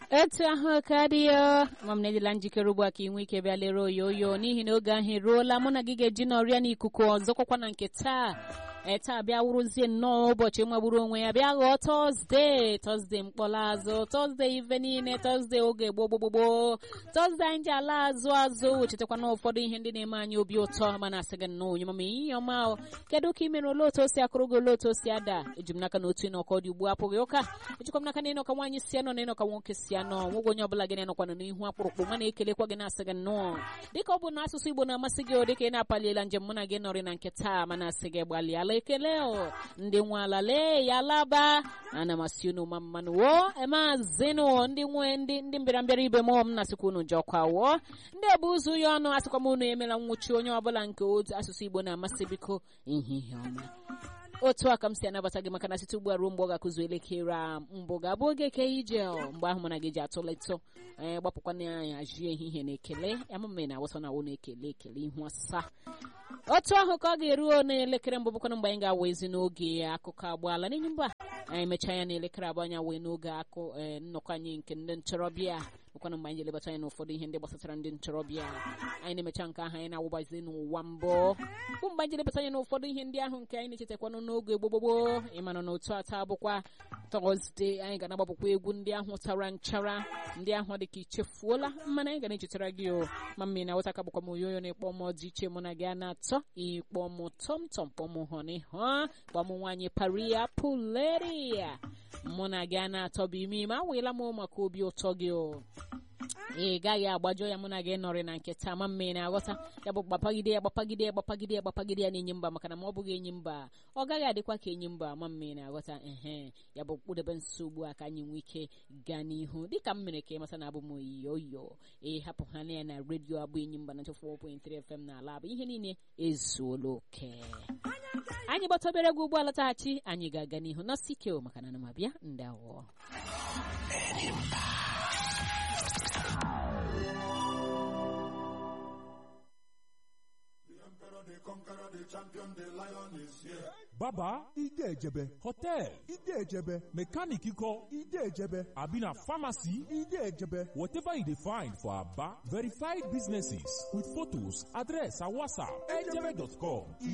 etu ahụ ka dị ya ma m na-edela njikere ugbu a ka ị nwee ike bịa lere oyoyo n'ihi na oge ahụ eruola mụ na gị ga-eji n'ọrịa n'ikuku ọzọkwakwa na nke taa ee taa bịa wụrụzie nnọọ ụbọchị magburu onwe ya bịa ghọọ tọzdee tọzdee mkpọrọ tọzdee ife niile tọzdee oge gboo gbogbogboo tọzdee anyị ji ala azụ azụ chetakwa na ụfọdụ ihe ndị na-eme anyị obi ụtọ mana asị gị nnọọ onye mama ihe ọma kedu ka ị mere ole otu o si akụrụ gị ole otu o si ada eji m n'aka na otu ịnọkọ dị ugbu apụghị ụka ejikwa m n'aka na ịnọka nwaanyị si anọ na ịnọka nwoke si anọ nwoge onye ọbụla gị na-enọkwana n'ihu akpụrụkpụ ma na-ekelekwa gị na-asị gị nnọọ dịka ọ bụ na asụsụ igbo na-amasị gị o dịka ị na-apaliela njem mụ na gị nọrị na nke taa mana asị gị gbalịala ekele o ndị nwe ala lee ya laba ana m asị unu ma mmanụ wo emazinụ ndị nwe ndị ndị mbịarambịara ibe m m na-asịkwa unu jọkwa wo ndị ebu ụzọ ya ọnụ asịkwa m unu emela nwụchi onye ọbụla nke otu asụsụ igbo na-amasị biko ihe ọma otu a ka m si anabata gị maka na site ugbu a ruo mgbe ọ ga-akụzu elekere a mbụ ga-abụ oge ke ije mgbe ahụ mana gị ji atụletụ ee gbapụkwa na ya ajie ehihie na ekele amụme na awụsa na awụ na ekele ekele ihu asaa otu ahụ ka ọ ga-eruo n'elekere mbụ bụkwana mgbe anyị ga-awa ezi n'oge akụkọ agbaala n'ihi mba anyị mechaa ya n'elekere abụọ anya wee n'oge akụ nnọkọ anyị nke ndị ntorobịa bụkwana mgbe anyị ji elebata anya n'ụfọdụ ihe ndị gbasatara ndị ntorobịa anyị na-emecha nke ahụ anyị na-awụbazi n'ụwa mbụ bụ mgbe anyị ji elebata anya n'ụfọdụ ihe ndị ahụ nke anyị na-echetakwanụ n'oge gbogbogbo ịmana na otu ata bụkwa tọzde anyị ga na-agbapụkwa egwu ndị ahụ tara nchara ndị ahụ dị ka ichefuola mana anyị ga na-echetara gị o ma mmiri na wụta ka bụkwa m oyoyo na-ekpọ m dị iche mụ na gị a na-atọ ịkpọ m tọmtọm kpọ m hụ n'ihu kpọ m nwaanyị paria puleria mụ na gị a na-atọ bụ ime ime awụela m maka obi ụtọ gị o ị gaghị agbajọ ya mụ na gị nọrị na nke taa ma mmiri na-aghọta ya bụ gbapagide ya gbapagide ya gbapagide ya gbapagide ya na-enyi mba maka na ma ọ bụghị enyi mba ọ gaghị adịkwa ka enyi mba ma mmiri na-aghọta ehe ya bụ kpụdebe nso ugbu a ka anyị nwee ike gaa n'ihu dịka m mere ka ịmata na abụ m oyiyo ị hapụ ha na ya na redio abụ enyi mba na 4.3 FM na ala bụ ihe niile ezuola oke anyị gbata obere egwu ugbu a lọtaghachi anyị ga-aga n'ihu nọsi ike maka na ana m abịa ndawo baba ide ejebe hotel ide ejebe mechanic iko ide ejebe abi na pharmacy ide ejebe whatever you dey find for aba verified businesses with photos address and whatsapp ejebe.com